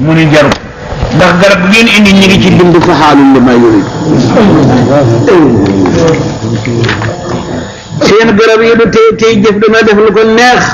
mu ni jarut ndax garab bu ngeen indi ñi ngi ci bind fa xaalul li ma yurid seen garab yi du tey tey jëf dana def lu ko neex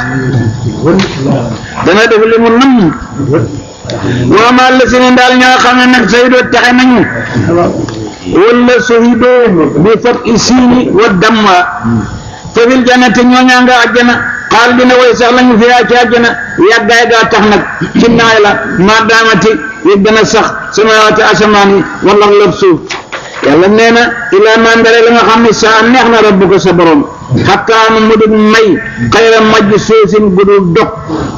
dana def li mu nam waamaa la seen daal ñoo xam ne nag say doo taxe nañu wala sohidoo bi fat i siini wa damma fa fil jannati ñooñaa nga àjjana xaal dina way sax lañu fiyaa ci àjjana yàggaay gaa tax nag ci naay la maa daamati yëg dana sax samawaati asamaan yi wala lëb suuf yàlla nee na ilaa mandare la nga xam ne saa neex na rabbu ko sa borom xattaa mu mu dul may xayra majj soosin gudul dog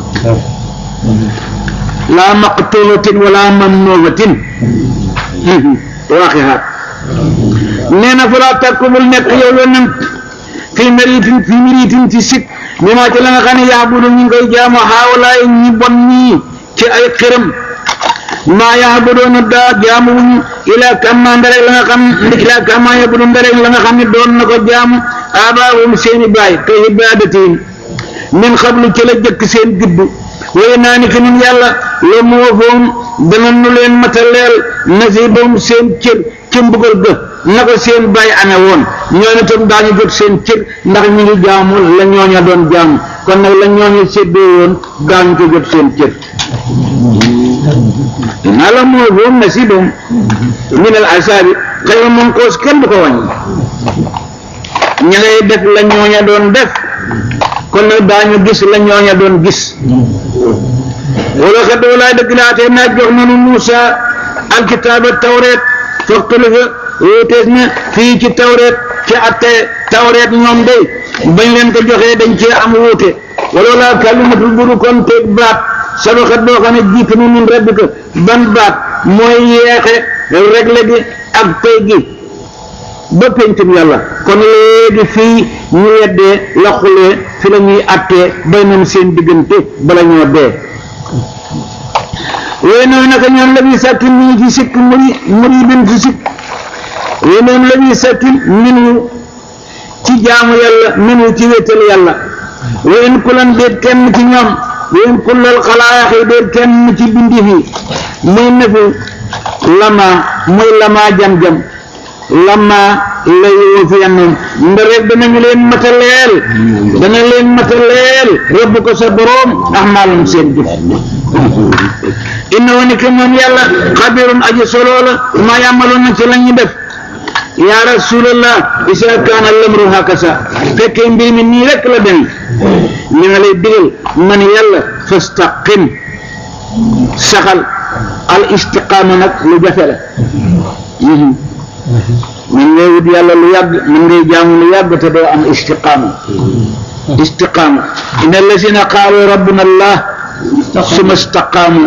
laa maqtuubatin wala mamnuubatin waaxihaat nee na fa laa takku bul nekk yow yonent fii méritin fii méritin ci sikk mi maa ci la nga xam ne yaabudu ñu ngi koy jaamu xaawalaay ñi bon ñii ci ay xiram maa yaabudoona daa jaamu wuñu ilaa kamma ndarek la nga xam ilaa kamma yaabudu ndarek la nga xam ne doon na ko jaamu abaahum seeni baay ka ibaadatihim min xablu ci la jëkk seen juddu waaye naa ni ki nun yàlla la mu wafoom dana nu leen mataleel nasibam seen cër ci mbugal ga na ko seen bàyyi amee woon ñoom itam daañu jot seen cër ndax ñu ngi jaamu la ñooña doon jaamu kon nag la ñooña séddoo woon daañu ko jot seen cër naa la mu wafoom nasibam min al asaabi xëy na moom koos kenn du ko wàññi ña ngay def la ñooña doon def kon nag daañu gis la ñooña doon gis wala xad walaay dëgg laatee naa jox nanu Muusa alkitaaba tawreet foxtalifa wóotees na fii ci tawreet ci atte tawreet ñoom de bañ leen ko joxee dañ cee am wuute wala laa kalimatul buru kon teeg baat sabaxat boo xam ne jiitu na min rabbika ban baat mooy yeexe regle gi ak pay gi ba pencum yàlla kon léegi fii ñu weddee la xulee fi la ñuy attee bay nañ seen diggante bala ñoo dee wooy noonu naka ñoom la ñuy sàkki mi ngi ci sikk muri muri bin ci sikk wooy noonu la ñuy sàkki minu ci jaamu yàlla minu ci wéetal yàlla wayen kulan déet kenn ci ñoom wayen kulal xalaayax yi déet kenn ci bindi fi muy nefi lama muy lama jam-jam lama lay woo fi yannoon nda rek danañu leen mataleel dana leen mataleel rëbb ko sa boroom ak maalum seen jëf inna woni ke moom yàlla xabirun aji solo la ma yàmmaloon na ci la ñuy def yaa rasulallah isa kaana lamru hakasa fekkee mbir mi nii rek la demee li nga lay digal man yàlla fastaqim saxal al istiqaama nag lu jafe la man ngay wut yàlla lu yàgg man ngay jaamu lu yàgg te doo am istiqaama istiqaama inna allazina qaalu rabbuna allah suma istaqaamu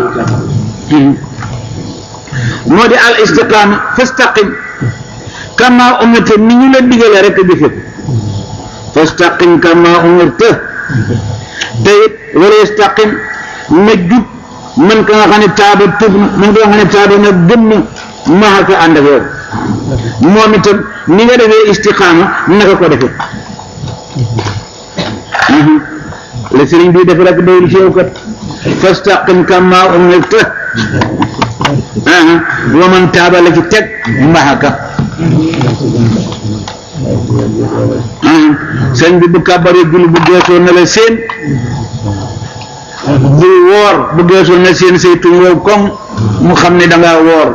moo di al istiqaama fastaqim kama umirta ni ñu la digale rek a jëfe fastaqim kama umirta te it wala istaqim na jub man ka nga xam ne taaba tub man ka nga xam ne taaba na gëm na maa ko ànd ak yow moom itam ni nga defee istiqaama naka ko defee la sëriñ bi def rek doyul ci yow kat fastaqim kama umirta wa man taaba la ci teg mahaka sëñ bi bu kàbbaree julli bu geesoo na la seen bu woor bu geesoo na seen say tuñ wow koŋ mu xam ne dangaa woor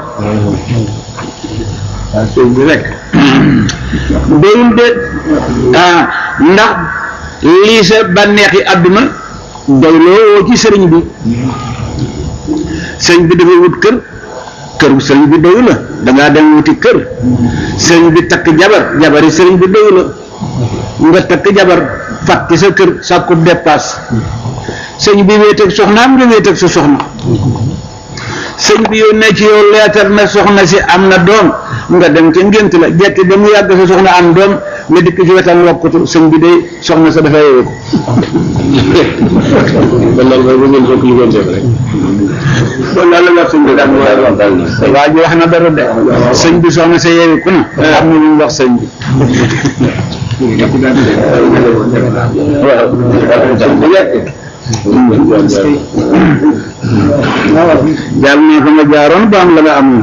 waaw sëñ bi rek doyul de ah ndax lii sa bànneexi àdduna doyloo woo ci sëriñ bi sëriñ bi dafa wut kër kër sëriñ bi doyu la dangaa dem wuti kër sëriñ bi takk jabar jabari sëriñ bi doyu la nga takk jabar fàtte sa kër sàkku dépasse sëñ bi wéet ak soxnaam nga wéet ak sa soxna sëñ bi yónnee ci yow leetar na soxna si am na doom nga dem ca ngént la jekki ba mu yàgg sa soxna am doom nga dikk ci wetam wokkutu sëñ bi day soxna sa dafay yeewu kon daal la wax sëñ bi daal waa ji wax na dara de sëñ bi soxna sa yeewu ku na am na lu mu wax sëñ bi waaw jaar ne fa nga jaaroon ba am la nga amoon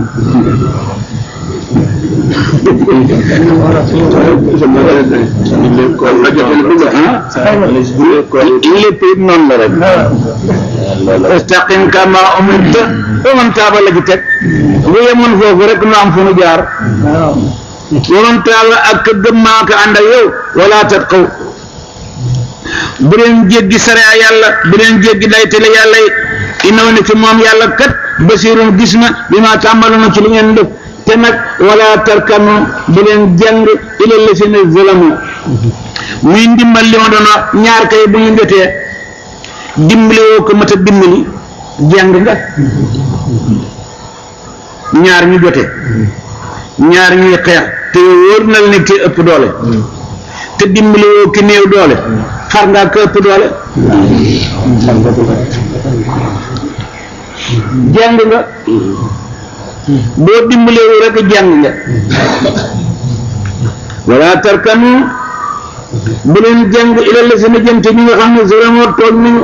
lépp it noonu la rek istaqim kama umirta wa man taaba la ci teg bu yemoon foofu rek nu am fu nu jaar wa man taaba ak gëm maa ko ànd ak yow wala tatqaw bu leen jéggi sariya yàlla bu leen jéggi daytale yàlla yi innahu ne ci moom yàlla kat basirun gis na bi ma tàmbaloon ci li ngeen def te nag wala tarkanu bu leen jàng ila lasina zalamu muy ndimbal li ma doon wax ñaar kay bu ñu jotee dimbali woo ko mat a dimbali jàng nga ñaar ñu jote ñaar ñuy xeex te wóor na la ne ki ëpp doole te dimbali woo ki néew doole xar ngaa ko ëpp doole jàng nga boo dimbalee rek jàng nga wala tarkanu bu leen jàng ilal la seen jënte ñi nga xam ne vraiment toog nañu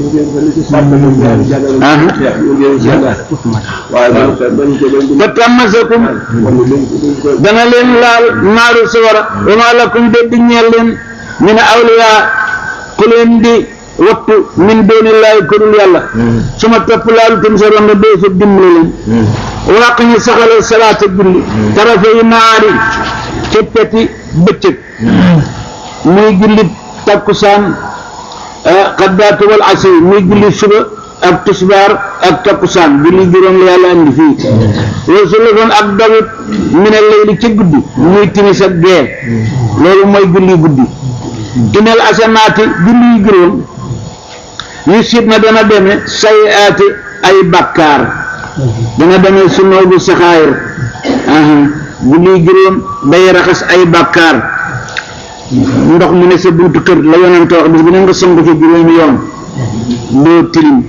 ba tàmmasakum dana leen laal naaru sawara wa ma lakum de di ñeel leen min awliya ku leen di wattu min doonillaahi ku dul yàlla su ma topp laalu tum sa ronda doo fa dimbali leen waq ñu saxalal salaata julli tarafa yi naari ca peti bëccëg muy julli takkusaan xaddaatu wal asri muy julli suba ak tisbaar ak takkusaan julli juróom la yàlla andi fii loolu su la doon ak dawit minal layli ca guddi muy timis ak gee loolu mooy julli guddi inal asanaati julli yu juróom yu siit na dana deme say aati ay bakkaar dana deme su noobu saxaayir julli yu juróom day raxas ay bakkaar ndox mu ne sa buntu kër la yonente wax bis bu ne nga sangu ci juróomi yoon doo tilim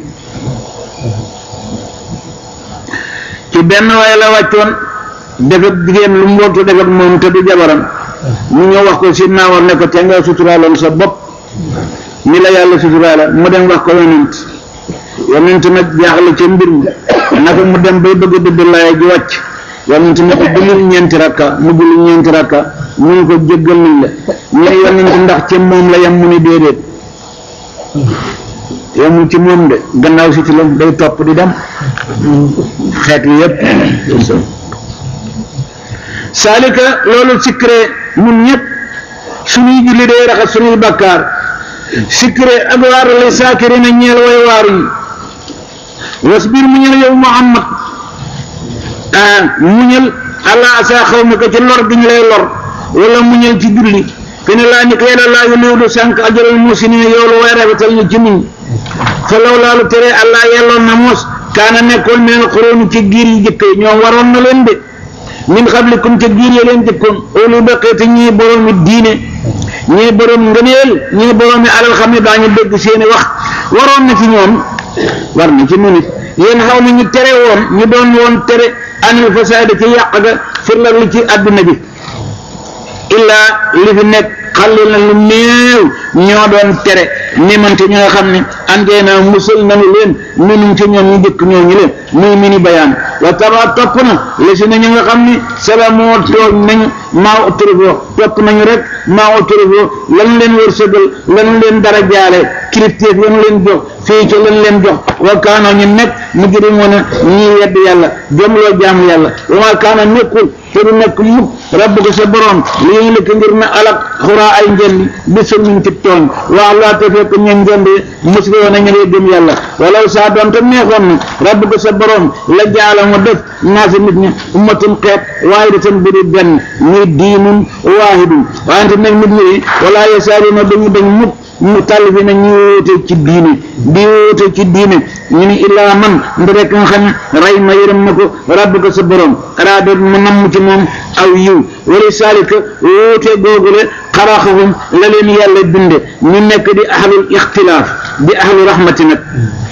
ci benn waaye la wàccoon defet jigéen lu mbootu defet moom te du jabaram mu ñëw wax ko si naawar ne ko te nga suturaaloon sa bopp ni la yàlla suturaala mu dem wax ko yonent yonent nag jaaxle ca mbir mi naka mu dem bay bëgg dëdd laaya ji wàcc yonent ne ko julli ñeenti rakka mu julli ñeenti rakka mu ne ko jéggal nañ la ñu ne yonent ndax ca moom la yam mu ni déedéet yamul ci moom de gannaaw si ci la day topp di dem xeet li yépp saalika loolu sikkre mun ñëpp suñuy julli day raxas suñuy bakkaar sikkre ak waar li saakiri na ñeel way waar yi wasbir mu ñël yow Muhammad ah muñal allah asa xaw ma ko ci lor bi ñu lay lor wala muñal ci julli fi ne laa ni ko yàlla laa yu néew du sànq ajaral musinina yoolu way rafetal ñu ci muñ fa law laalu tere allah yelloon na mos kaana nekkoon meen xuróonu ci giir yi jëkk yi ñoom waroon na leen de min xablikum ca giir yi leen jëkkoon olu baqeete ñii boroomi diine ñii borom ngëneel ñii boroomi alal xam ne daañu dégg seeni wax waroon na ci ñoom war na ci nu nit yéen xaw na ñu tere woon ñu doon woon tere anil fasaada ci yàq ga firlar li ci àdduna bi illaa li fi nekk xalil na lu néew ñoo doon tere nimante ñi nga xam ne andee na musal nanu leen minum ci ñoom ñu jëkk ñoo ñu leen muy mini bayaan wa taba topp na la si na ñu nga xam ni salamoo toog nañu maa autorifo topp nañu rek maa autorifo lan leen wërsëgal lan leen dara jaale kilifteef yan leen jox fii ci lan leen jox wa kaanoo ñu nekk mujrimoona ñii wedd yàlla jomloo jaam yàlla wa ma kaana nekkul te du nekk mukk rabbuka sa borom li ñu lëkk ngir na alak xuraa ay njendi bi sulmin ci tooñ waa laa te fekk ñu njendi musli woon nañu lay gëm yàlla walaw saa doon te neexoon na rabbuka sa borom la jaala mu def naasi nit ñi ummatum xeet waahidatan bu di benn muy diinun waahidun wante nag nit ñi wala yasaaruna dañu dañ mukk mu tàll fi na ñu wóote ci diine di wóote ci diine ñu ni illaa man nda rek nga xam ray ma yërëm na ko rabbuka sa borom araada mu namm ci moom aw yiw wala saalika wóote googule xaraxahum la leen yàlla binde ñu nekk di ahlul ixtilaaf di ahlu rahmati nag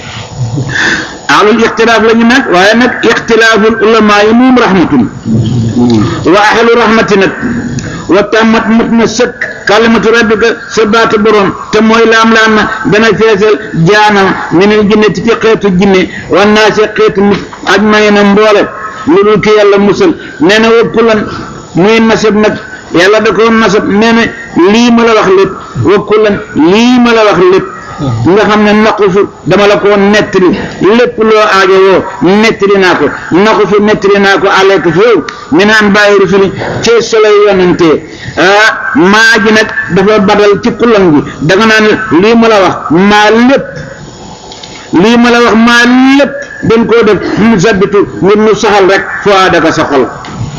ahlul ixtilaaf la ñu nag waaye nag ixtilaaful ulamaa yi moom rahmatun wa ahlu rahmati nag wa tàmmat mat na sëkk kalimatu rabbika sa baatu borom te mooy laam-laam na dana feesal jaanam minal jinnati ci xeetu jinne wan naa si xeetu nit aj may na mboole lu dul ki yàlla musal nee na wakkulan muy nasab nag yàlla da ko nasab nee na lii ma la wax lépp wakkulan lii ma la wax lépp nga xam ne naqusu dama la ko nettali lépp loo aajo woo nettali naa ko naqusu nettali naa ko alek fi yow mi naan bàyyi rusuli ci solo yonante ah maa ji nag dafa badal ci kulan gi da nga naan lii ma la wax maa lépp lii ma la wax maa lépp dañ koo def mu sabbitu ngir mu saxal rek foo daka sa xol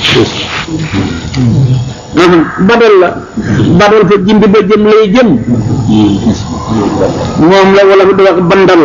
badal la badal fa jindi ba jëm lay jëm moom la wala di wax bandal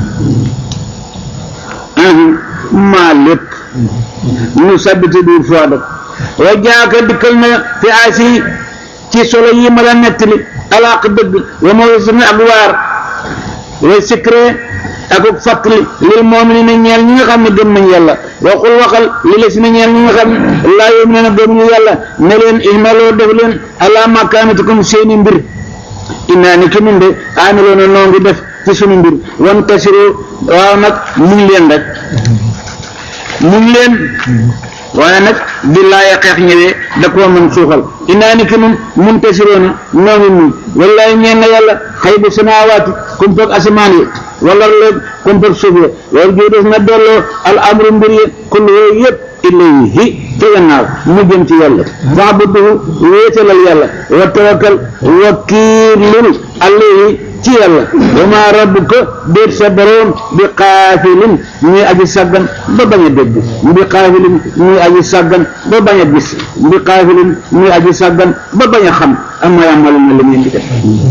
maa lépp mu sabbitu duur foo def wa jaaka dikkal na fi asi ci solo yi ma la nettali alaaq dëgg wa ma wisni ak waar way sikre ak ak fàttali lil mu'minina ñeel ñi nga xam ne gëm nañ yàlla waxul waxal li la si na ñeel ñi nga xam ne laa yu'minuna gëmuñu yàlla ne leen ihmaloo def leen ala makaanatikum seeni mbir innaa ni ki nun de aamiloona noo ngi def ci sunu mbir wan tasiru waaw nag muñ leen rek muñ leen waaye nag bi laaya xeex ñëwee da koo mën suuxal innaa ni ki nun mun tasiroona noo ngi muñ wallaay ñeen na yàlla xëy bu samaawaati kumpak asamaan yi wala léeg kumpak suuf ya war jii des na delloo al amru mbir yi kullu yooyu yëpp ilayhi ci gannaaw mu jëm ci yàlla fa'budhu wéetalal yàlla wa tawakkal wakiilul alayhi ci yàlla wa maa rabbuka déet sa boroom bi xaafilin muy aji sàggan ba bañ a dégg bi xaafilin muy aji sàggan ba bañ a gis bi xaafilin muy aji sàggan ba bañ a xam amma ya'maluna li ngeen di def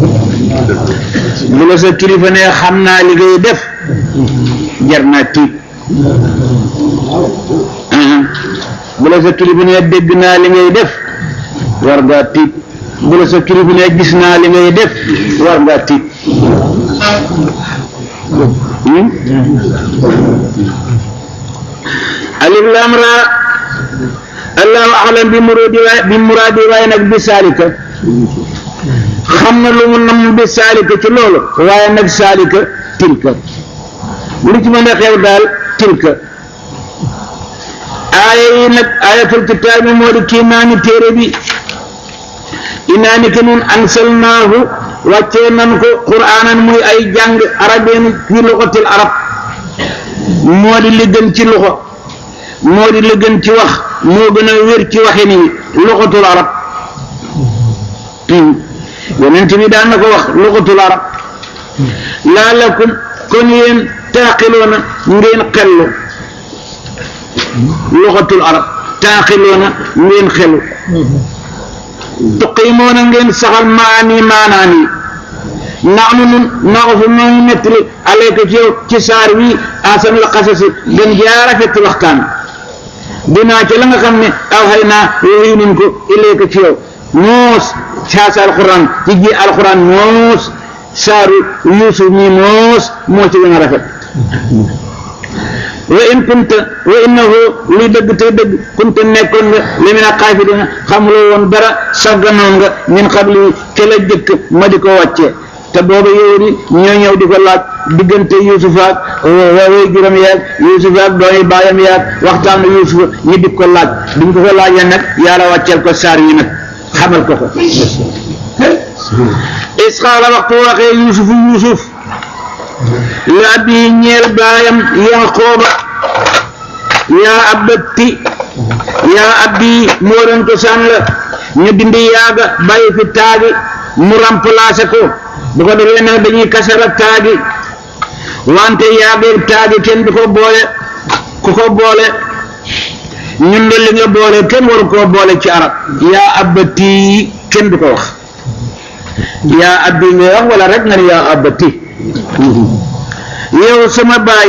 bu la sa kilifa ne xam naa li ngay def jar naa tiit bu la sa kilifa ne dégg naa li ngay def war ngaa tiit bu la sa kilifa ne gis naa li ngay def war ngaa tiit alif lam ra allahu alam bi muradi waay bi muradi waaye nag bi saalika xam na lu mu nam bi saalika ci loolu waaye nag saalika tilka lu ci mën a xew daal tilka aaya yi nag ayatul kitaab bi moo di kii naa ni téere bi inaa ni ke nun ansalnaahu wàccee nan ko quraanan muy ay jàng arabeen fi luxatil arab moo di li gën ci luxa moo di li gën ci wax moo gën a wér ci waxin yi luxatul arab yonent bi daan na ko wax luxatul arab laalakum kon yéen taaqiloona ngeen xellu luxatul arab taaqiloona ngeen xelu tuqiimoona ngeen saxal maani maanaani naxnu nun naxusu noonu nettali alayka ci yow ci saar wi asan la xasasi gën jaa rafet waxtaan dinaa ci la nga xam ne aw xay naa yooyu nun ko ilayka ci yow moos saasa alquran ci ji alquran moos saaru yuusuf mi moos moo ci gën a rafet wa in kunta wa innahu luy dëgg te dëgg kunta nekkoon nga li mina xaafilina xamuloo woon dara sagganoon nga min xabli ke la jëkk ma di ko wàcce te booba yow di ñoo ñëw di ko laaj diggante Yuusuf ak way juróom yaag Yuusuf ak doomi baayam yaag waxtaanu Yuusuf ñi di ko laaj duñ ko ko laajee nag yàlla wàcceel ko saar yi nag xamal ko ko is xaala waxtu waxee Yuusuf Yuusuf li abi ñeel baayam Yanqooba yaa abati yaa abdi moo doon cosaan la ñu dindi yaaga bàyyi fi taagi mu remplacé ko bu ko defee nag dañuy kasara taagi wante yaageeg taagi kenn du ko boole ku ko boole ñun de li nga boole kenn waru koo boole ci arab yaa abati kenn du ko wax yaa abdi nga wax wala rek nga ne yaa abati yow sama baay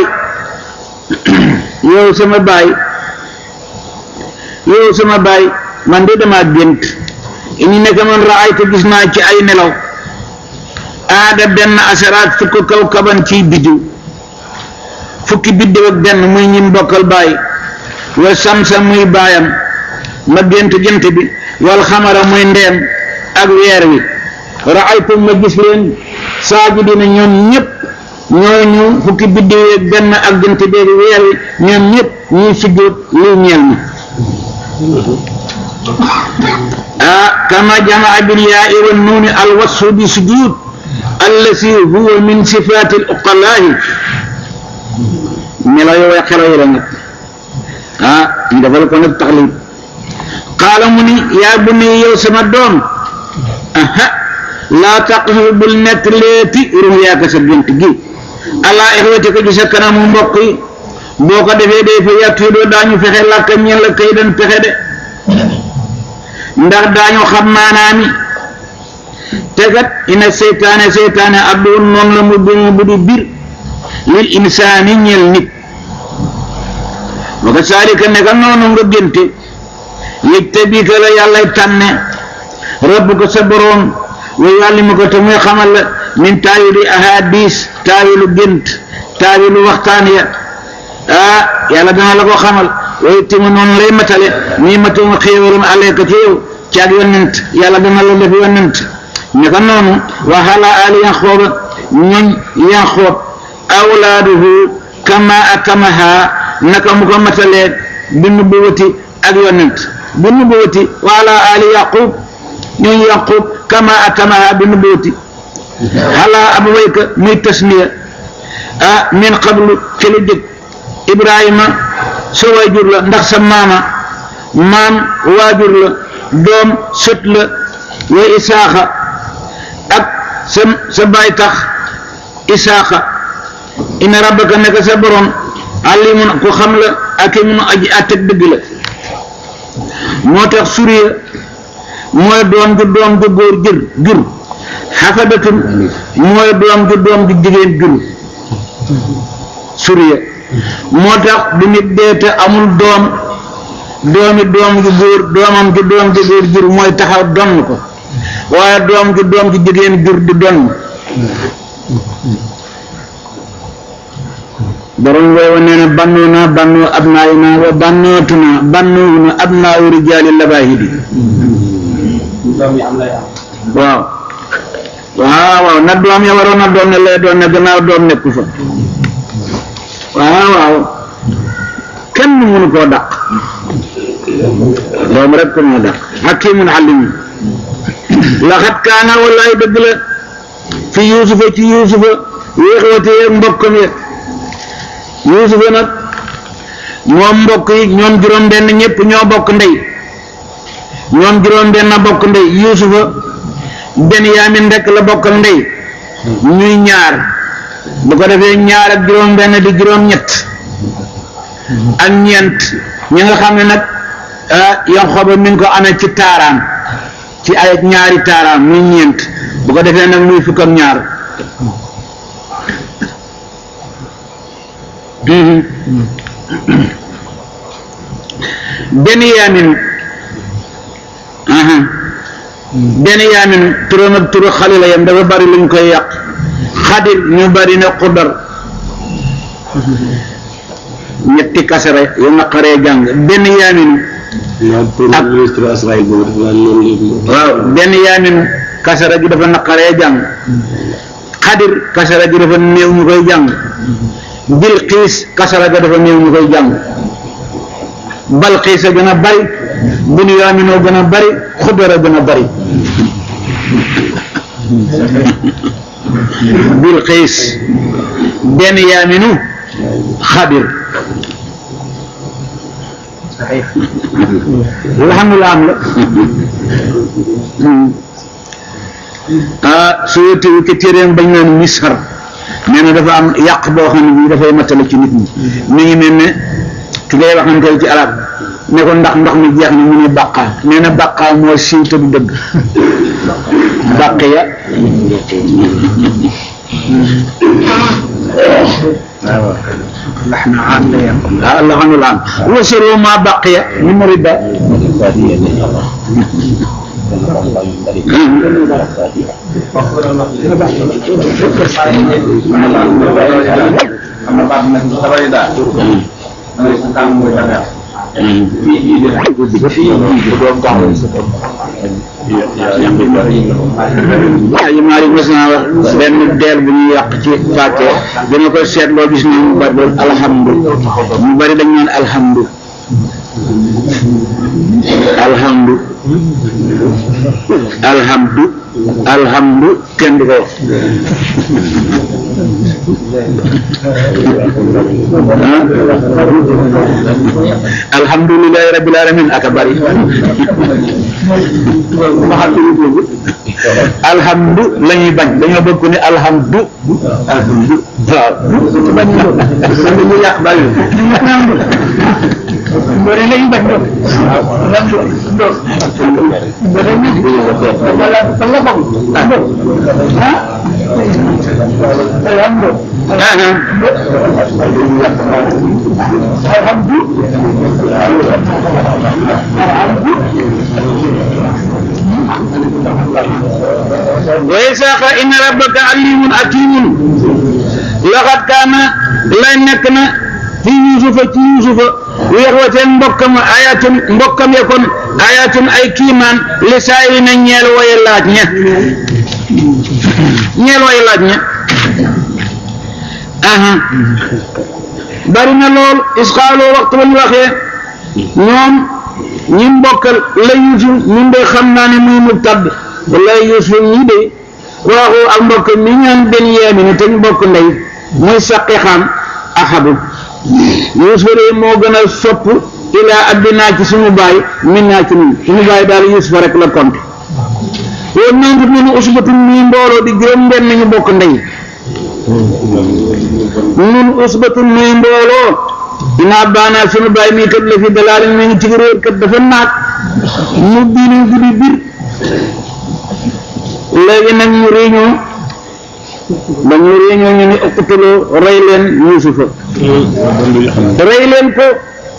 yow sama baay yow sama baay man de dama gént ini nekk man raaytu gis naa ci ay nelaw aada benn asaraat fukk kaw kaban ciy biddiw fukki biddiw ak benn muy ñim bokkal baay wa samsa muy baayam ma gént gént bi wal xamara muy ndeem ak weer wi raaytum ma gis leen saajidina ñoom ñëpp ñooñu fukki biddiw yeeg benn ak jant beeg weer wi ñoom ñëpp ñuy sujjóot lii ñeel ma ah kama jamaa bil yaa'i wan nuuni al wasfu bi sujud allati huwa min sifaati al uqalaa'i melo yooyu xelo yi la nag ah ñu defal ko nag taxlib qaala mu ni yaa bu ni yow sama doom aha laa taqsu bul nekk leeti ruyaaka sa gént gi allah ixwati ko ci sa kanamu mbokk yi boo ko defee day fa yàttu yi doo daañu fexe làkka ñeen la kay dan pexe de ndax daañu xam maanaami tegat ina seytaane seytaane adduun noonu la mu bimu bu di bir lil insaani ñeel nit wa ka saalika neka noonu nga génte yëj te bii ka la yàllay tànne rabb ko sa boroom wa yàlli ma ko te muy xamal la min taawili ahadis taawilu gént taawilu waxtaan ya ah yàlla dana la ko xamal way timu noonu lay matale muy matuma xéewalam aleeka ci yow ci ak yonent yàlla dana la def yonent neka noonu wa hala ali yanxooba ñoñ yanxoob awlaaduhu kama akamaha naka mu ko matalee bi nubuwati ak yonent bi nubuwati wa ala ali yaqub ñooñu yaqub kama akamaha bi nubuwati xalaa abawayka muy tasniya ah min qablu ci lu jëkk ibrahima sa waajur la ndax sa maama maam waajur la doom sët la wa isaaxa ak sa sa baay tax isaaxa ina rabbaka nekk sa borom alimun ku xam la akimun aji àtteeg dëgg la moo tax suriya mooy doom ju doom ju góor jër jur xafadatun mooy doom ju doom ju jigéen jur suriya moo tax du nit dee te amul doom doomi doom ju góor doomam ju doom ju góor jur mooy taxaw donn ko waaye doom ju doom ju jigéen jur di donn borom woowa nee na bannoo naa bannoo abnaayi naa wa bannootu naa bannoowu na abnaawu rijaali labaahidi waaw waaw waaw na doom ya waroon na doom ne lay doon ne gannaaw doom nekku fa waaw waaw kenn mënu koo dàq doom rek ko moo dàq hakimun alimun laxat kaana wallaay dëgg la fi yuusufa ci yuusufa wéexwate yeeg mbokkam ya yuusufa nag moom mbokk yi ñoom juróom benn ñëpp ñoo bokk ndey ñoom juróom benn bokk ndey yuusufa benyamin rek la bokkal ndey ñuy ñaar bu ko defee ñaar ak juróom benn di juróom ñett ak ñeent ñi nga xam ne nag Yanqooba mi ngi ko amee ci taaraan ci ay ñaari taaraan muy ñeent bu ko defee nag muy fukk ak ñaar benyamin aha benyamin turam ak turu xale la yam dafa bari luñ koy yàq xadir ñu bari ne xudar ñetti kasara yu naqaree jàng benyamin ak waaw benyamin kasara gi dafa naqaree jàng xadir kasara gi dafa néew ñu koy jàng bilqiis kasara ga dafa néew ñu koy jàng balqiis a gën a bari bunyaaminoo gën a bari xudar a gën a bari bilqiis benyaaminu xadir alhamdulilah am la ah su yëttewu ke téeréem bañ naan misar nee na dafa am yàq boo xam ne bii dafay matale ci nit ñi mi ngi mel ne ki ngay waxanteel ci arab ne ko ndax ndox mi jeex na mu ne bàqaa nee na bàqaa moo siiw te du dëgg bàqiya لحن عام لا يقوم ah laxanul am wasiru ma baqiya min riba waaw yi maa mos naa wax benn deel bu ñuy yàq ci fàtte dina ko seetloo gis ne mu bari loolu alhamdu mu bari dañ naan alhamdu alhamdu alhamdu alhamdu kenn du ko wax alhamdulillahi rabbil alamin aka bari alhamdu la ñuy bañ dañoo bëgg ko ni alhamdu alhamdu waaw bañ ñu yàq bari mbore lañu bañ doon doon mbore ni wala fa nga bokk ah alhamdu alhamdu alhamdu wa isaaqa inna rabbaka alimun hakimun laqad kaana lay nekk na fi yusufa ci yusufa yaxwateen mbokkam ayatun mbokkam ya kon ayatun ay kiimaan li saayiri na ñeel way laaj ña ñeel way laaj ña aha bari na lool isxaaloo waxtu ba ñu waxee ñoom ñi mbokkal la yusuf ñun de xam naa ne muy mu tadd wala yusuf ñi de waaxu ak mbokk mi ñaan benn yeemini te ñu bokk ndey muy saqi xaan axabu yusuf de moo gën a sopp ilaa addinaa ci suñu baay min naa ci ñun suñu baay daal yusuf rek la compte woon nangu nunu usbatun muy mbooloo di juróom benn ñu bokk ndey nun usbatun muy mbooloo dinaa baanaa sunu baay mii kat la fi dalaalin mi ngi ci réer kat dafa naat mu biinu guddi bir léegi nag ñu réunion ba ñu réunion ñu ni ëppatuloo rey leen yusufa rey leen ko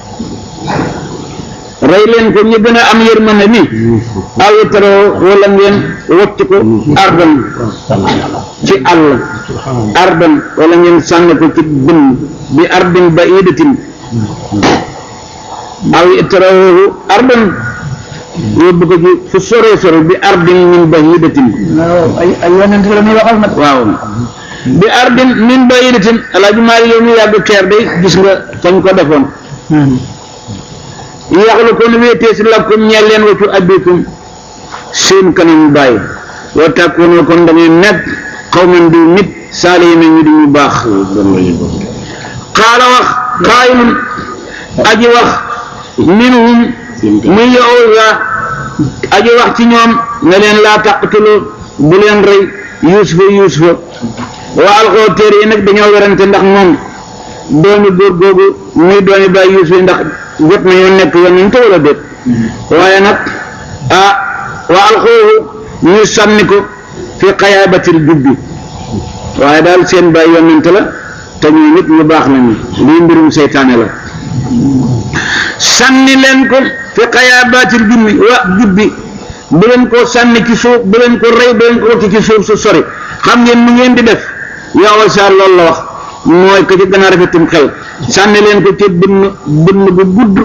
rey leen ko ñu gën a am yërmande ni aw taroo wala ngeen wocc ko ardan ci àll ardan wala ngeen sànni ko ci bën bi ardin ba idatin aw taroo ardan yóbbu ko ci fu sore sore bi ardin min ba idatin ay ay yonent la ñuy waxal nag waaw bi ardin min ba idatin alaaji maari yow mi yàgg keer day gis nga fañ ko defoon yaxlu kon wéetee si lakkum ñeel leen waccu abbikum seen kanam bàyyi wa tàkkoonoo kon da ngeen nekk xawman di nit saali yi ñu di ñu baax xaala wax xaayilun aji wax minhum muy yowsa aji wax ci ñoom ne leen laa taqtulu bu leen rey yuusufa yuusufa wa alxoo téere yi nag dañoo werante ndax moom doomi góor googu muy doomi bàyyi yuusufa ndax jot nañoo nekk yonent wala déet waaye nag ah wa alxoohu ñu sànni ko fi xayaabatil jubbi waaye daal seen bàyyi yonent la te ñu nit ñu baax nañu lii mbirum seytaane la sànni leen ko fi xayaabatil jubbi wa jubbi bu leen ko sànni ci suuf bu leen ko rey bu leen ko wacc ci suuf su sori xam ngeen mu ngeen di def yow sa loolu la wax mooy ko ci gën a rafetum xel sànni leen ko ci bënn bënn bu gudd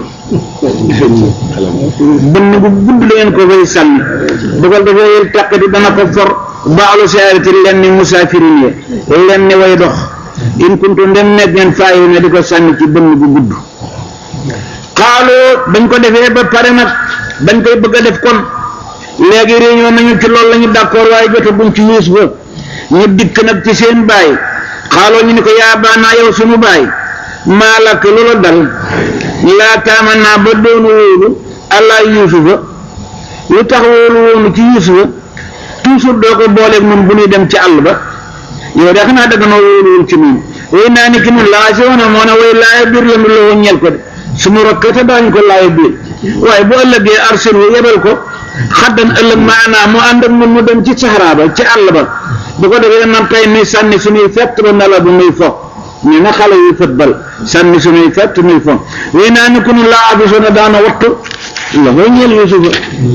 bënn bu gudd la ngeen ko fay sànni bu ko defee yël tàqati dana ko for baalu saarati len ni musaafirin ye len ni way dox in kuntu ndem nekk ngeen faayi ne di ko sànni ci bënn bu gudd xaaloo bañ ko defee ba pare nag bañ koy bëgg a def kon léegi réunion nañu ci loolu la ñu d'accord waaye jotaguñ ci yuus ba ñu dikk nag ci seen baay xaaloo ñu ni ko yaa baanaa yow sunu baay maa lakk loola dal laa taama naa ba doonu wóolu allah yuusufa lu tax wóolu woonu ci yuusufa toujours doo ko booleeg nun bu ñuy dem ci àll ba yow de xanaa dagg noo wóoluwul ci nun way naa ni ki nun laa si wana moo ne way laaya biir la mu loo ñel ko de sumu rakk te daañu ko laaya biir waaye bu ëllëgee arsil wu yebal ko xaddan ëllëg maanaa mu ànd ak nun mu dem ci saxaraa ba ci àll ba bu ko defee man tey nuy sànni suñuy fett ba nala bu nuy fo ñu ne xale yu football sànni suñuy fett nuy fo wéy naa ni ku nu laa abisoona daana wattu la koy ñeel yusufa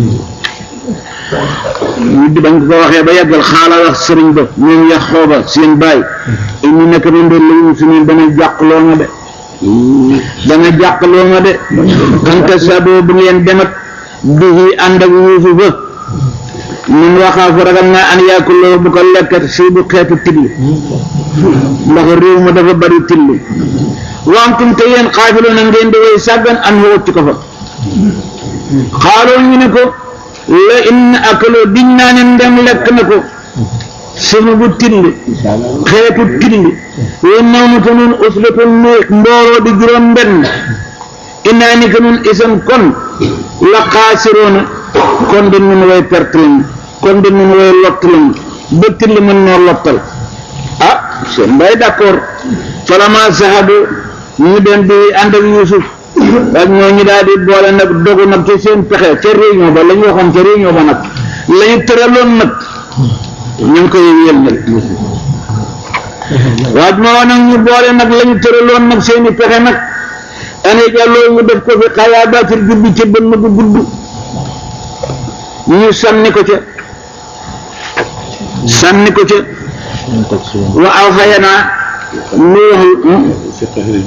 ñu di bañ ko waxee ba yàggal xaala wax sëriñ ba ñoom yax xooba seen baay ñu nekk na ndoon la yu suñu dana jàqloo ma de dana jàqloo ma de anta sabo bu ngeen demat bihi ànd ak yusufa ñun waxaafu ragal naa an yaakuloo bu ko lekkat si bu xeetu tilli ndax réew ma dafa bari tilli wantum te yéen xaafiloo na ngeen di way sàggan an wacc ko fa xaaloo ñu ne ko la in akaloo diñ naa ne ndem lekk na ko sunu bu tilli xeetu tilli wa nawmu te nun uslatun nu mbooloo di juróom benn innaa ni ko nun isan kon la xaasiroona kon de nun way perte lañu kon de nun way lott lañu ba tilli mën noo lottal ah seen mbay d'accord falama sahadu ñu dem di ànd ak Yuusuf ak ñoo ñu daal di boole nag dogu nag ci seen pexe ca réunion ba la ñu waxoon ca réunion ba nag la ñu tëraloon nag ñu ngi koy yéel nag waaj ma woon nag ñu boole nag la ñu tëraloon nag seen i pexe nag ane jàlloo ñu def ko fi xayaabaatil jubbi ca bënn bu gudd ñu sànni ko ca sànni ko ca wa aw xayanaa nu wax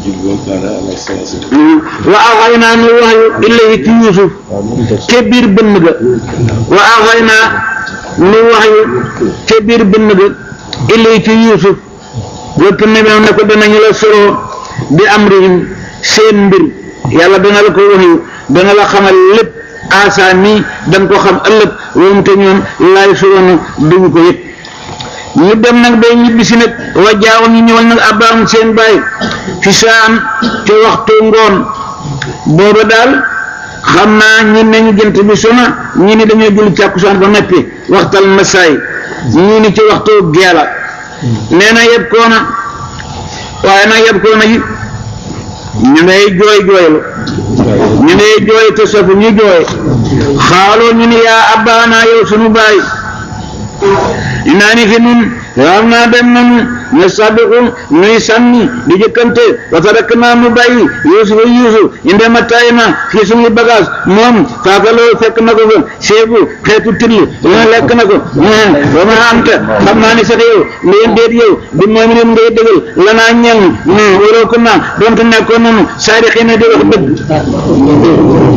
wa aw xayanaa nu wax yu ilayhi ci Yuusuf ca biir bënn ga wa aw xayanaa nu wax yu ca biir bënn ga ilayhi ci Yuusuf wëpp ne ne ko danañu la soroo bi amrihim seen mbir yàlla dana la ko wax yu dana la xamal lépp asa nii dañ ko xam ëllëg woom te ñoom laay suroona duñu ko yëg ñu dem nag day ñibbisi nag wa jaaw ñu ñëwal nag abbaam seen baay fi saan ca waxtu ngoon booba daal xam naa ñi nañu jënt bi sona ñi ni dañoo julli càkkusaan ba noppi waxtal masaay ñii ni ci waxtu geela nee na yeb koona waaye nag yeb koona yi ñu ngay jooy jooylu ñu ngay jooy te safu ñu jooy xaaloo ñu ni yaa abbaana yow sunu baay naa ni fi nun xam naa dem nañu ñu sabiqu nuy sànni di jëkkante wa tarak naa mu bàyyi yuusuf yuusuf inde ma tay na fii suñuy bagage moom faakaloo fekk na ko fa seebu xeetu tilli lu lekk na ko ba ma anta xam naa ni sax yow ndeen déet yow bi moom leen ngay dëggal lanaa ñel ni waroo ko naa donte nekkoon nanu saari xëy na di wax dëgg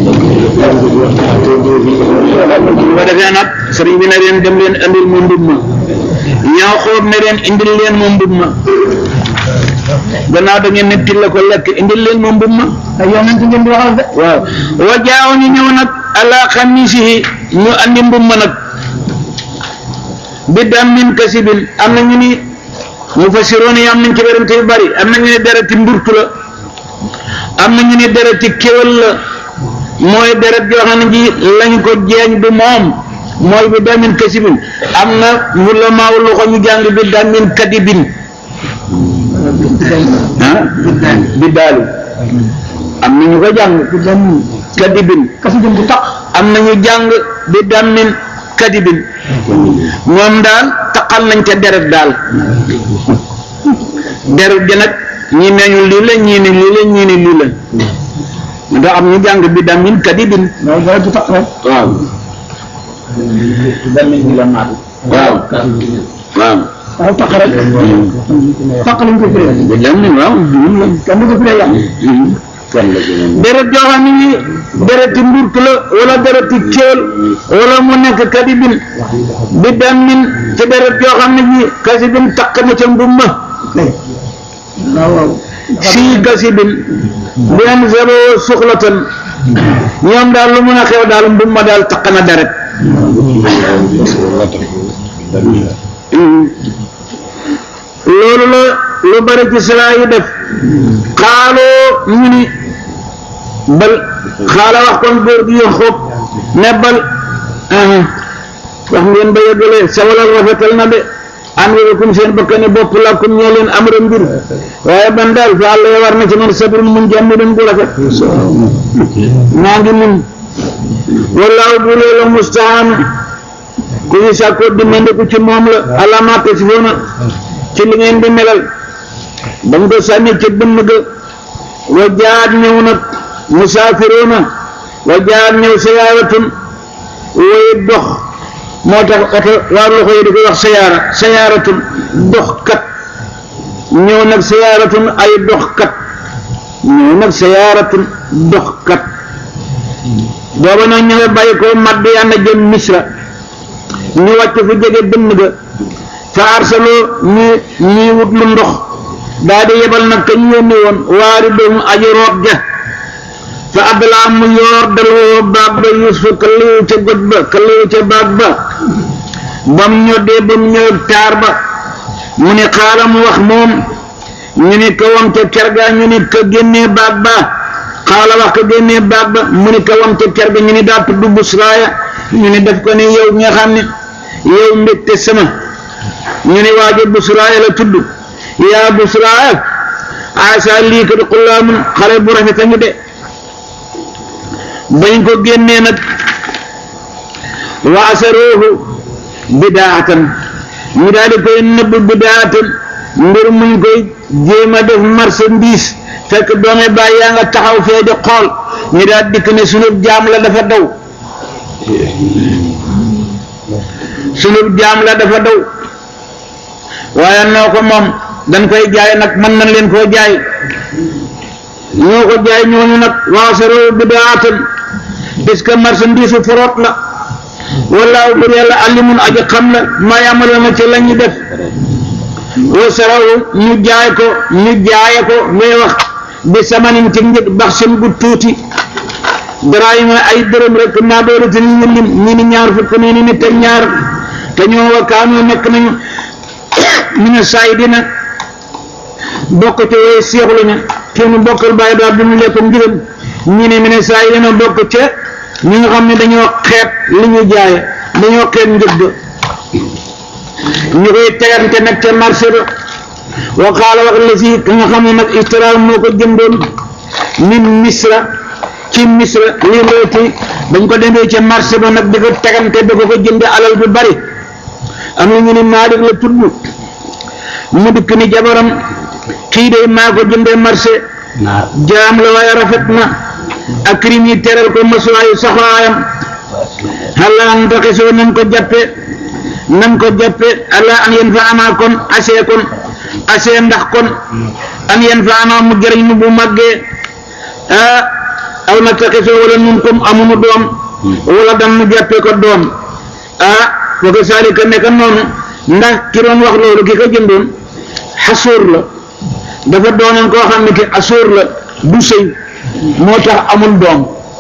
bu defee nag sëriñ bi ne leen dem leen andil ma mbub ma ñoo xoob ne leen indil leen ma mbub ma gannaaw da ngeen ne til la ko lekk indil leen ma mbub ma ay yonent ngeen di waxal de waaw wa jaaw ñu ñëw nag ala xamisihi ñu andi mbub ma nag bi dammin kasibin am na ñu ni mu fasiroon yi am nañ ci werante yu bari am na ñu ne dereti mburtu la am na ñu ne dereti kéwal la mooy deret joo xam ne ji lañ ko jeeñ du moom mooy bi damin kasibin am na wula maaw loxo ñu jàng bi damin kadibin ah bi daalu am na ñu ko jàng kadibin kasi jëm bu tax am na ñu jàng bi damin kadibin moom daal taqal nañ ca deret daal deret ji nag ñi neñu lii la ñii ni lii la ñii ni lii la ndax am ñu jàng bi damin kadibin waaw dara du tax rek waaw waaw waaw waaw tax rek tax lañ ko firee bi damin waaw moom la kenn du ko firee yàq deret joo xam ne ni dereti mburt la wala dereti kéel wala mu nekk kadibin bi damin ci deret joo xam ne ji kasibin takk na ca mbumma waaw waaw sii kasibin benn zero suxlatan ñoom daal lu mën a xew daal mbumma daal takk na deret loolu la lu bari ci salaa yi def xaaloo ñu ni bal xaala wax kon góor gi Yaxub ne bal wax ngeen ba yeggalee sawalal rafetal na de an wéekum seen bakkane bopp làkkum ñoo leen am ra mbir waaye ban daal fa àlla ya war na ci man sabrun mun jàmm den bu rafet maa ngi mun wallaahu bu la mustahan ku ñu sàkkoo dimbandiku ci moom la alama tasifoona ci li ngeen di melal ba mu ko sànni ci bënn ga wa jaat ñëw nag musaafiroona wa jaat ñëw sayaaratun way dox moo tax oto waa loxo yi di ko wax sayaara sayaaratun dox kat ñëw nag sayaaratun ay dox kat ñëw nag sayaaratun dox kat booba nag ñu nga bàyyi ko Madiyana jëm Misra ñu wàcc fu jege dënn ga fa arsaloo ñu ñuy wut lu ndox daa di yebal nag ka ñu yónni woon waari doomu aji root ja fa addalaa mu yoor dal woo baag ba yuusufa ka liwu ca got ba ka liwu ca baag ba ba mu ñoddee ba mu ñëw taar ba mu ne xaaral mu wax moom ñu ne ka wam ca kerga ñu ne ka génnee baag ba xaala wax ka génnee baag ba mu ne ka wam ca kerga ñu ne daa tudd busraaya ñu ne def ko ne yow nga xam ne yow mbégte sama ñu ne waajo busraaya la tudd yaa busraaya asa lii ko di xullaamun xale bu rafet a ngi de bañ ko génnee nag wa asaruuhu bidaatan ñu daal di koy nëbb bidaatan mbir muñ koy jéem a def marchandise fekk doome baay yaa nga taxaw fee di xool ñu daal dikk ne sunub jaam la dafa daw sunub jaam la dafa daw waaye noo ko moom dañ koy jaay nag mën nañ leen koo jaay ñoo ko jaay ñooñu nag waasaroo bidaatan puisque marchandise forot la wallaahu bur yàlla alimun aji xam la maa yamaloona ci la ñu def wa saraw ñu jaay ko ñu jaaye ko ngay wax bi samanin ci njëg bax seen gu tuuti daraayima ay dërëm rek naa doole te ñu lim ñi ni ñaar fukk nii ni nit ak ñaar te ñoo wa kaanoo nekk nañu ñu ne saay dina bokk ci way seexlu ña kii mu bokkal bàyyi daal bi mu lekk ngirëm ñi ne mi ne saay dina bokk ca ñi nga xam ne dañoo xeet li ñu jaaye dañoo xeet njëg ñu koy tegante nag ca marché ba wa qaala wax la si ka nga xam ne nag istara moo ko jëndoon min misra ci misra lii mbooti bañ ko demee ca marché ba nag di ko tegante da ko ko jënde alal bu bari am na ñu ne Maalik la tudd mu dikk ni jabaram kii de maa ko jëndee marché jaam la waaye rafet na ak rim yi teral ko masuwaayu saxaayam xala an taxisoo nañ ko jàppe nañ ko jàppe ala an yen fa anaa kon asee kon asee ndax kon an yen fa anaa mu jëriñ nu bu màggee ah aw na taxisoo wala nun comme amunu doom wala dan nu jàppe ko doom ah wa ko saalika nekk noonu ndax ki doon wax loolu ki ko jëndoon xasuur la dafa doonoon koo xam ne ki asuur la du sëy moo tax amul doom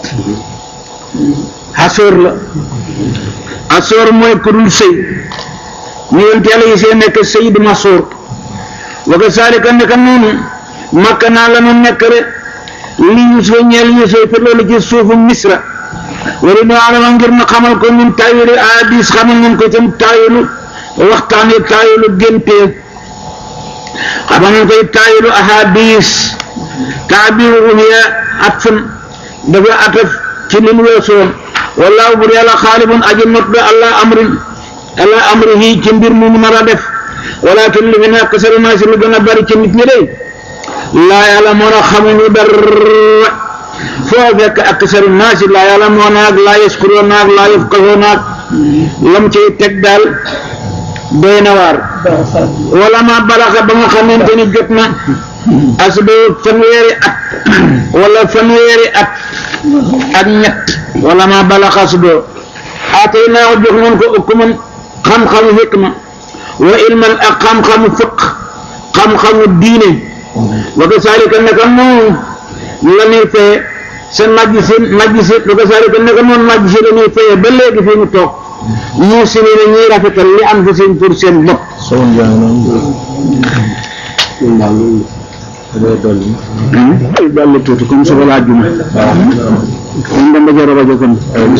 xasuur la asuur mooy ku dul sëy ñu yonent yàlla yi see nekk sëy du masuur wa ko saalika nekk noonu makka naa la nu nekk rek li Yuusufa ñeel Yuusufa te loolu ci suufu Misra wala nu alama ngir na xamal ko ñun taawilu hadis xamal nañ ko tam taawilu waxtaan yi taawilu géntee xamal nañ koy taawilu ahadis taabiru ruhiya atfun dafa ataf ci li mu weesoon wallaahu bur yàlla xaalibun aji not da allah amrin allah amrihi ci mbir mu mu nar a def walakin li fi nekk sari naa si lu gën a bari ci nit ñi de laa yàlla moo na xamuñu dara foo fekk aksaru naasi laa yàlla moo naag laa yaskuroo naag laa yafqahoo naag lam ciy teg daal doy na waar wala ma balaxa ba nga xamante ni jot na asdoo fanweeri at wala fanweeri at ak ñett wala ma balaxa asdoo atay naa ko jox nañ ko ukuman xam-xamu hikma wa ilman ak xam-xamu fiq xam-xamu diine wa kasaalika naka noonu la ñuy feye sa najj si najj si wa kasaalika naka noonu najj si la ñuy feye ba léegi fi ñu toog ñu si ne ñuy rafetal li am fi seen pour seen bopp dolli tuuti comme suba laa juma kon dama joro rajo kon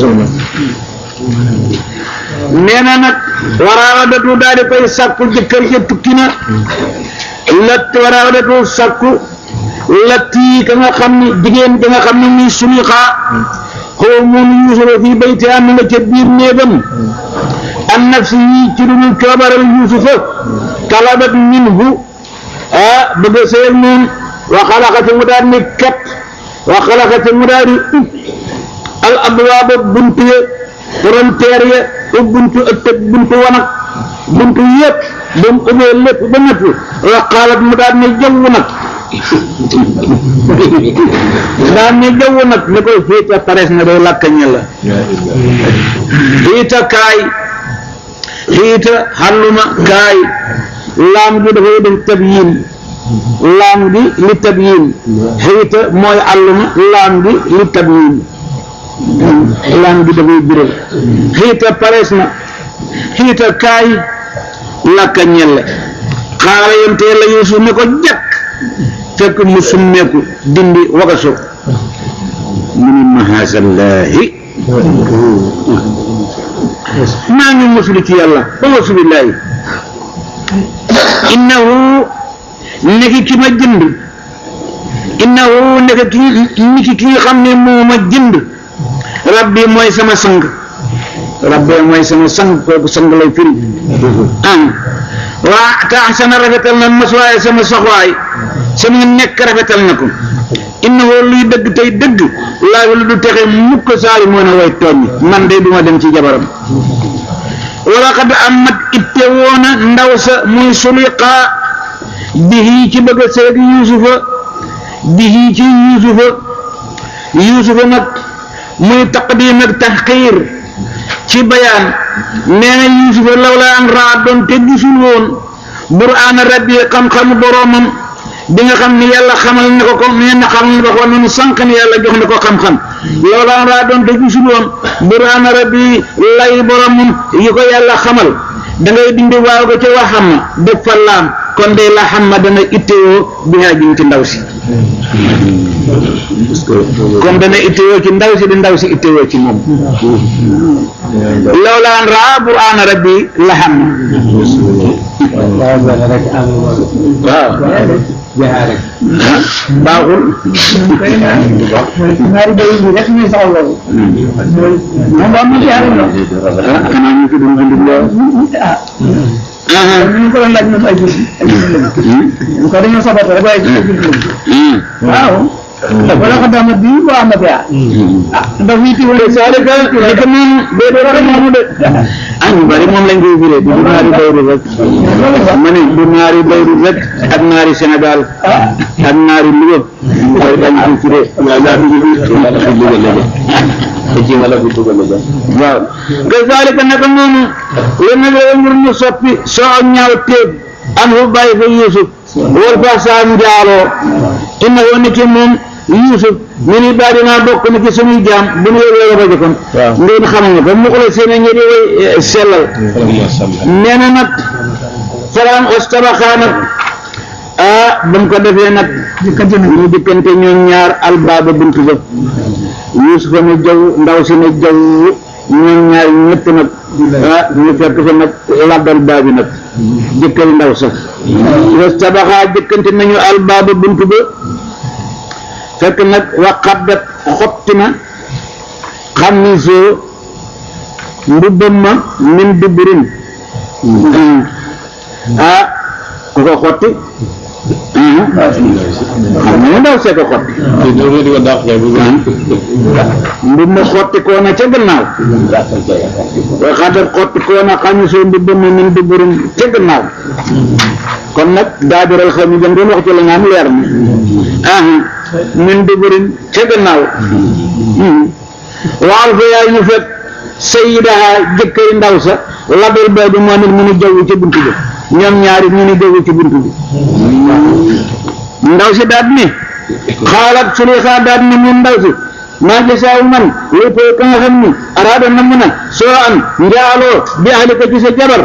nee na nag waraawadatu daal di koy sàkku jëkkër ja tukki na lat waraawadatu sàkku latti ka nga xam ni jigéen ka nga xam ne muy suliqaa xaw moom yuusufa fii bayti am nga ca biir néegam an nafsi yi ci lu ñu coobaral yuusufa talabat minhu ah bëgg a sëy ak moom wa xalaxati mu daal ni kat wa xalaxati mu daal di ub al abwaaba buntu ya frontière ya ub buntu ëttëg buntu wanag buntu yëpp ba mu ubbee lépp ba nëpp wa xaalat mu daal ni jaww nag daal ni jaww nag ni koy fiita pares na day lakka ñe la fiita kaay xiita xalluma kaay laam gi dafay def tabyin laam gi li tabyin xiita mooy alluma laam gi li tabyin laam gi dafay biral xiita parees na xiita kaay lakka ñelle xaala yonte yàlla yuusuf ne ko jàkk fekk mu summeeku dindi wagaso mu ni mahasallaahi maa ngi musulu ci yàlla ba masulillahi innahu nekki ki ma jënd innahu nekk ki niki ki nga xam ne moo ma jënd rabbi mooy sama sang rabbi mooy sama sang kooku sang lay firi ah waa taxsana rafetal na masuwaay sama soxwaay sama nekk rafetal na ko innahu luy dëgg tey dëgg laa lu du texe mukk saali moo ne way tooñ man de duma dem ci jabaram wala xad amat itte woona ndaw sa muy suliqaa bihi ci bëgg a seeg yuusufa bihi ci yuusufa yuusufa nag muy taqdim ak taxqiir ci bayaan nee na yuusufa law la an raa doon te gisul woon buraan rabbi xam-xamu boroomam bi nga xam ni yàlla xamal na ko ko nee na xamal na ko ko noonu sànq ni yàlla jox na ko xam-xam loolu an raa doon te gisul woon buraan rabbi lay boromam yi ko yàlla xamal da ngay dindi waaw ko ca waxam ma def fa laam kon de la xam ma dana ittewoo bi haa jëm ci ndaw si kon dana ittewoo ci ndaw si di ndaw si ittewoo ci moom loolu an raa buraan rabbi la xam waaw baaxul ñaari bay yi rek ñuy soxla loolu moom ba mu jaar na xanaa ñu fi doon dund lool ah ñu ko doon laaj ñoom ay julli ay julli lañu ko dañoo sabata rek waaye ay julli lañu waaw wala ko dama bi wa ama bi ah ndax wi ti wala saalika li ko moom bee doo rek moomu de ah ñu bari moom lañ koy firee du naari bayru rek ma ne du naari bayru rek ak naari Sénégal ak naari Louga mooy dañ koy firee waaw que saalika naka noonu yéen nag la ngir ñu soppi soo ak ñaaw téeb an fu bàyyi fa Yuusuf wal fa saa njaaloo inna woon ni ki moom Yuusuf ñu ni baal dinaa bokk na ci suñuy jaam bu ñu yëg la ko jëkkoon ngeen xamuñu ko mu xula seen ñi di way sellal nee na nag faraan ostabaxaa nag ah ba mu ko defee nag dikkante ñu dikkante ñoom ñaar albaaba buntu ba Yuusufa ne jaw ndaw si ne jaw ñoom ñaar ñëpp nag ah ñu fekk fa nag labbal baabi nag jëkkal ndaw sax ostabaxaa dikkante nañu albaaba buntu ba fekk nag waqaddat xotti na xam ni soo mbubbam ma min dubburin ah ku ko xotti xam nga ndaw see ko xotti mbub ma xotti koo na ca gannaaw waqaddat xotti koo na xam ni soo mbubbam ma min dubburin ca gannaaw kon nag daabiral xaw mi jëm doon wax ci la nga am leer na ah min duburin ca gannaaw waal fa yaay ñu fekk sayidaha jëkkëri ndaw sa label bay bi moo nit mu ni jaww ci buntu bi ñoom ñaari ñu ni jaww ci buntu bi ndaw si daat ni xaalat suleyxa daat ni mun ndaw si maa gisaaw man lépp ka nga xam ni araada na mun a soo an njaaloo bi ahli ko ci sa jabar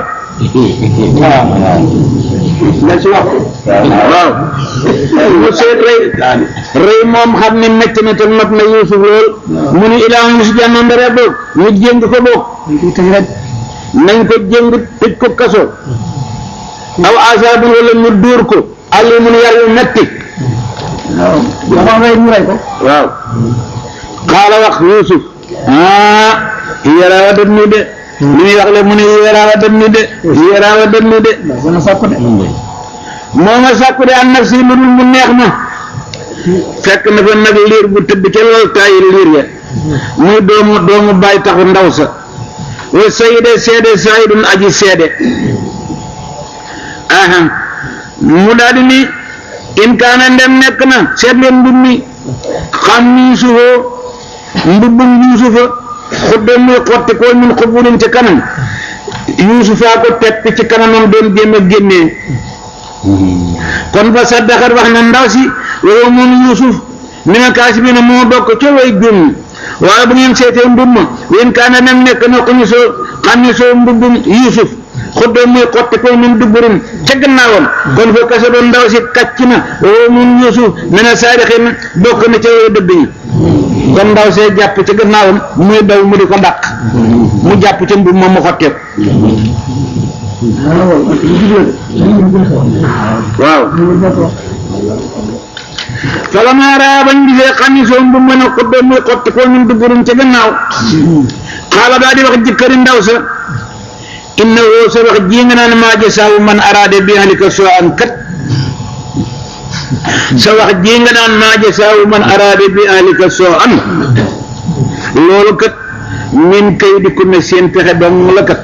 la ci wax waaw mu seet rëy rëy moom xam ne métti na te mat na Yuusuf lool mu ni ilaa mu si jànnoon dara boog ñu jéng ko boog nañ ko jéng tëj ko kaso aw asaabi wala ñu dóor ko àlli mun yàlla metti waaw rey mu rey ko waaw xaala wax Yuusuf ah yaraawa dem ni de li muy wax le mu ne yaraawa dem ni de yaraawa dem ni de dana sàkku de moo ma sàkku de an nafsi lu dul mu neex ma fekk na fa nag liir bu tëdd ca lal taayi liir ya muy doomu doomu bàyyi taxu ndaw sa wa sayide seede saayidun aji seede aha mu daal di ni in kaana ndem nekk na seet leen mbub mi xam ni yuusufoo mbubbum yuusufa xudde muy xotti koo min xubulin ci kanam yuusufaa ko tepp ci kanamam doon jéem a génnee kon fa saddaxat wax na ndaw si waaye moom yuusuf mina kaasibiina moo bokk ca way gëm waaye bu ngeen seetee mbubb ma yéen kaana nem nekk na ko ñu soo xam ne soo mbubbum yuusuf xuddoo muy xotti ko min dubburum ca gannaawam kon fa kasa doon ndaw si kàcc na waaye moom yuusuf mina saadixiin bokk na ca way dëgg ñi kon ndaw see jàpp ca gannaawam muy daw mu di ko dàq mu jàpp ca mbubb ma mu xotteeku waaw falamaa raa bañ gisee xamisoom bu mën a xuddoo muy xotti ko min dubburum ca gannaaw xaala daa di wax jëkkëri ndaw sa inna woo sa wax ji nga naan maa jasaawu man araade bi ahlika soo an kat sa wax ji nga naan maa jasaawu man araade bi ahlika soo an loolu kat min kay di ko ne seen pexe dong la kat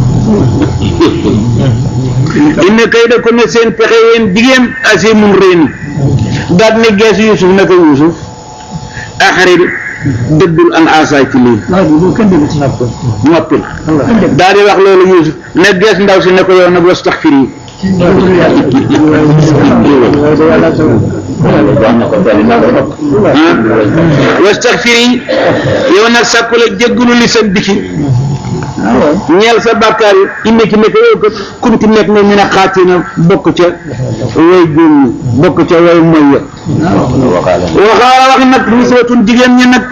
inna kay da ko ne seen pexe yéen jigéen asi mun réeni daal ne gees Yuusuf ne ko Yuusuf axarit dëddul an asaay ci lii noppil daal di wax loolu Yuusuf ne gees ndaw si ne ko yow nag wastaxfir yi wastaxfir yi yow nag sàkku la jéggulu li sa dikki ñeel sa bàkkaar yi indi ki nekk yow kat kunti nekk nga ñu ne xaati na bokk ca way juum ñi bokk ca way moy ya waxaala wax nag niswatun jigéen ñi nag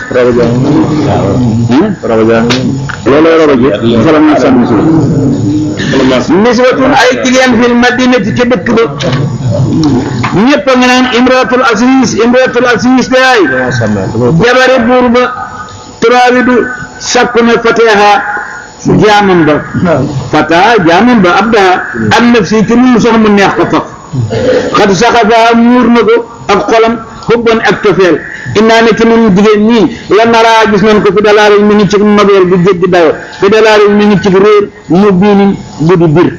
looloo roba ji fala na sa niswatun ay jigéen fil madinati ca dëkk ba ñëpp a nga naan imratul asis imratul asis te ay jabari buur ba turaawidu sakku na fateha jaamam ba fata jaamam ba abdaha an nafsi ci lu sox mu neex ko faf xat saxafa muur na ko ak xolam xubban ak tofeel innaa ne ci nun jigéen ñii la naraa gis nañ ko fi dalaari mi ngi ci nobeel bu jéggi dayo fi dalaari mi ngi ci réer mu biinin bu di bir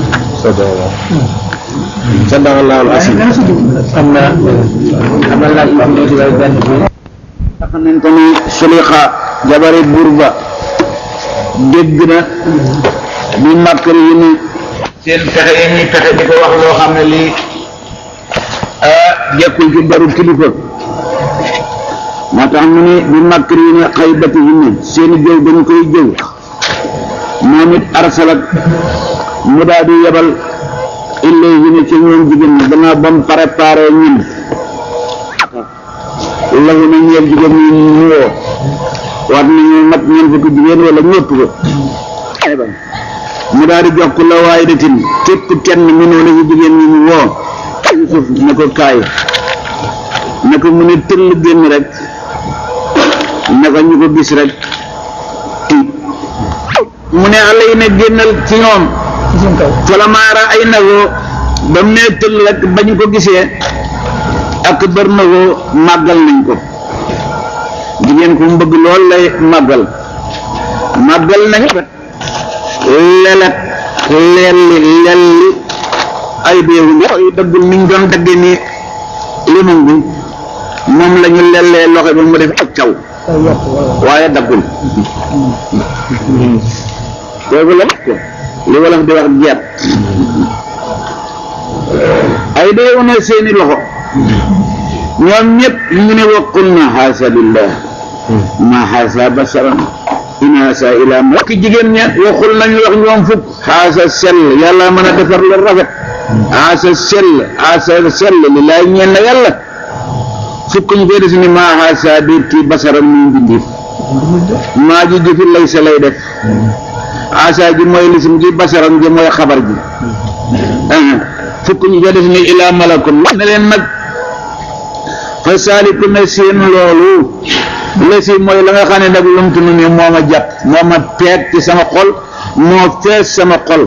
sadaqallahu al-aziim am na am na laaj am na ci way benn xam nañ ko ni Sulixa jabari buur ba dégg na bi màkkari yi ni seen pexe yi ñuy pexe di ko wax loo xam ne lii ah jekkul ci baru kilifa moo tax mu ne bi màkkari yi ni xaybati yi ni seen jëw dañ koy jëw moom it arsalat mu daal di yebal illay yi ne ci ñoom jigéen ñi gannaaw ba mu préparé ñun lagu na ñeel jigéen ñi ñu woo war nañu mat ñeent fukki jigéen wala ñëpp ko mu daal di jox ko la waaye datin képp kenn mu noonu ci jigéen ñi mu woo Yusuf ne ko kaay ne ko mu ne tëll génn rek ne ko ñu ko gis rek tiit mu ne àlla yi ne génnal ci ñoom falamaara ay nagoo ba mu ne tëll rek ba ñu ko gisee ak bër nagoo màggal nañ ko jigéen ku mu bëgg lool lay màggal màggal nañu kat lelet lelli lelli ay déewu loxo yi daggul niñ doon dagge ni limon bi moom la ñu lellee loxo bi mu def ak caw waaye daggul kooku la ko li wolof di wax jeet ay déewu ne seeni loxo ñoom ñëpp ñu ne waqul na xaasa lillah ma xaasa basaran in haasa ila ma ki jigéen ña waxul nañu wax ñoom fukk xaasa sell yàlla mën a defar lu rafet xaasa sell xaasa sell li laay ñeen na yàlla fukk ñu koy des ni ma xaasa biir kii basaran muy mbindiif maa ji jëfi lay sa lay def xaasa ji mooy lisim ji basaran ji mooy xabar ji fukk ñu koy des ni ila malakun ne leen nag fa saaliku na seen loolu la si mooy la nga xam ne nag lumtu nu ni moo ma jàpp moo ma peeg ci sama xol moo fees sama xol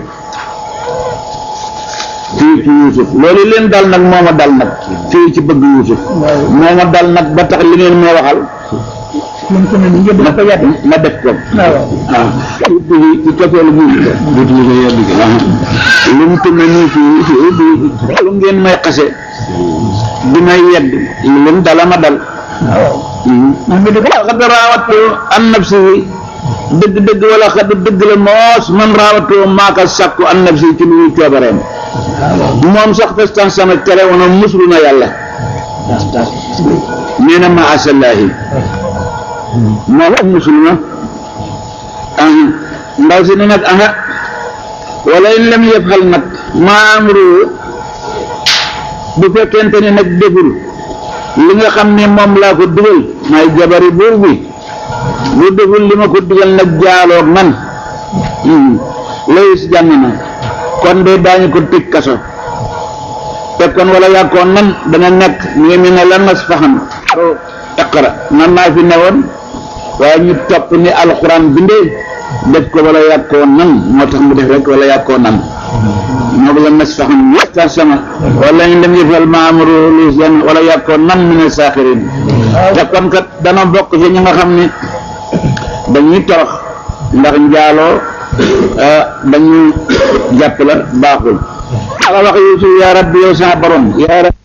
fii ci Yuusuf loolu leen dal nag moo ma dal nag fii ci bëgg Yuusuf moo ma dal nag ba tax li ngeen moo waxal ma ko yàgg ma def ko waaw ci ci cofeelu Yuusuf duutu ñu ko yàgg ko lumtu na nii fii fii bi lu ngeen may xase di may yedd lu mu dala ma dal man mi di ko xad raawat an nafsi dëgg dëgg wala xad dëgg la moos man raawatoo maaka sàkku an nafsi ci lu ñu coobareem moom sax festan sama tere woon muslu na yàlla nee na ma asallaahi moom ak muslu na aha ndaw si ne nag aha wala in lam yafal nag maa amru bu fekkente ne nag deful li nga xam ne moom laa ko dugal may jabari buur bi bu deful li ma ko dugal nag jaaloog man layis jàmm na kon de daañu ko tëj kaso te kon wala yàkkoon nan dana nekk mu ngi mel ne lan nas faxam iqra man maa fi newoon waaye ñu topp ni alxuraan bindee def ko wala yàkkoon nan moo tax mu def rek wala yàkkoon nan moo ko la nas faxam waxtaan sama wala ñu dem yëfal maamuru lu seen wala yàkkoon nan mu ne saaxirin te kon kat dana bokk ci ñi nga xam ne dañuy torox ndax njaaloo dañu jàpp la baaxul ala wax Yuusuf yaa rabbi yow sa borom yaa rabbi